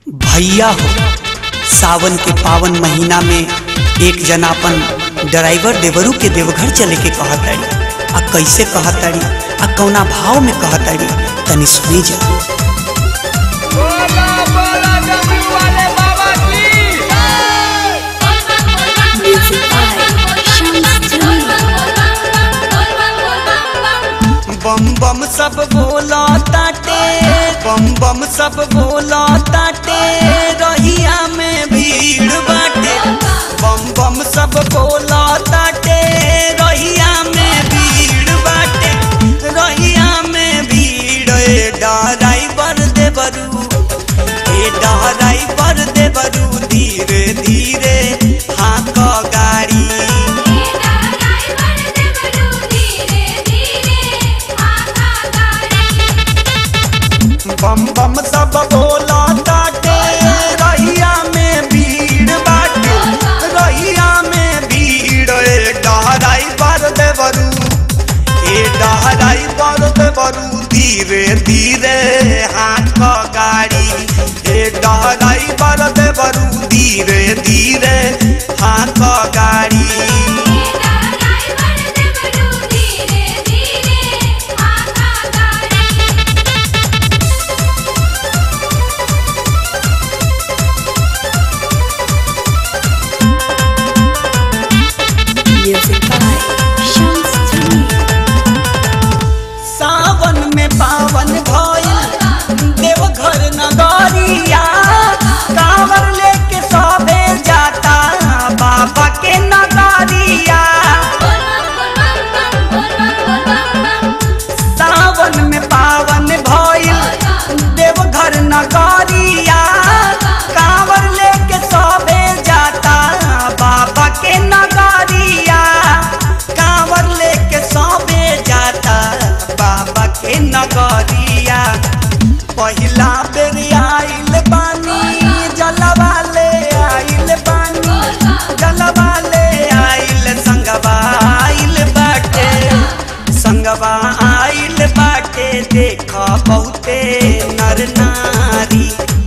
भैया हो सावन के पावन महीना में एक जना अपन ड्राइवर देवरू के देवघर चले के कहताड़ी आ कैसे कहताड़ी आ कौना भाव में कहताड़ी तनी सुनी जा बोला बोला डमरू वाले बाबा की Music by Shams Jamil. बम बम सब बोला ताटे बम बम सब बोला ताटे रहिया में भीड़ बाटे बम बम सब बोला ताटे रहिया में भीड़ बाटे रहिया में भीड़ ए ड्राइवर देवरू ए ड्राइवर देवरू धीरे धीरे हाँक गाड़ी बम बम सब बोला ताटे रहिया में भीड़ बाटे रहिया में भीड़ ए डहराई पर देवरू ए डहराई पर देवरू धीरे धीरे हाथ गाड़ी ए डहराई पर देवरू धीरे धीरे हाथ गाड़ी Music by Shams Jamil. सावन में पावन भइल देवघर नगरिया कांवर लेके सबे जाता बाबा के नगरिया सावन में पावन भइल देवघर नगरिया कांवर लेके सबे जाता बाबा के नगरिया कांवर लेके सबे जाता बाबा के नगरिया पहिला बेर आइल बानी जलवा ले आइल बानी जलवा ले आइल संगवा आइल बाटे संगवा आइल बाटे देख बहुते नर नारी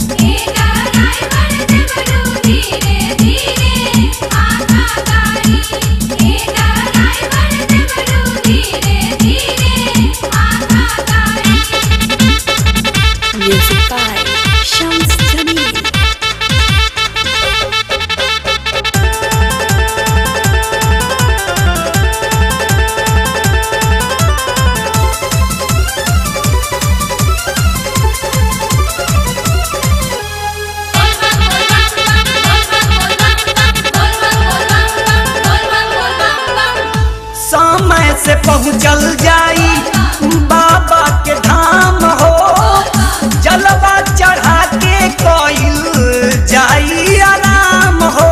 Music by Shams Jamil. समय से पहुँचल जाई बाबा के धाम हो जलवा चढ़ा के कोई जाई आराम हो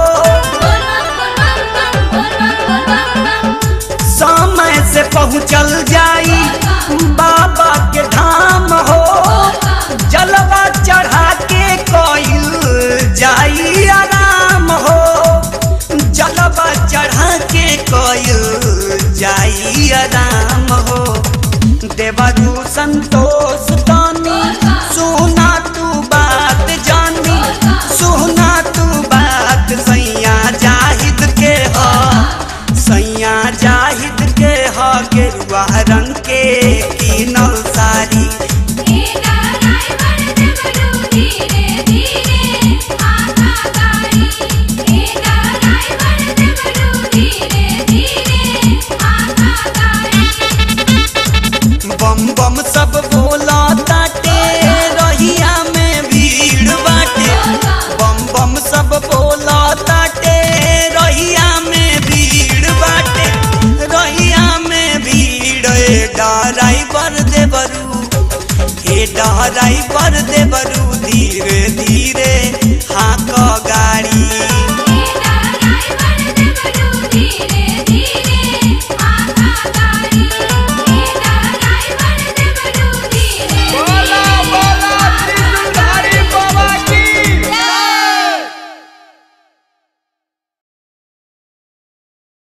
समय से पहुँचल जाई बाबा के धाम हो जलवा चढ़ा के कोई जाई आराम हो जलवा चढ़ा के कोई जाई आराम हो देवरू संतोष तानी सुना तू बात जानी सुना तू बात सैया जाहिद के हो सैया जाहिद के हो गेरुआ रंग के कीनल साड़ी बम बम सब बोला ताटे रहिया में भीड़ बाटे बम बम सब बोला ताटे रहिया में भीड़ बाटे रहिया में भीड़ ए ड्राइवर देवरू ए ड्राइवर देवरू धीरे धीरे हाँक गाड़ी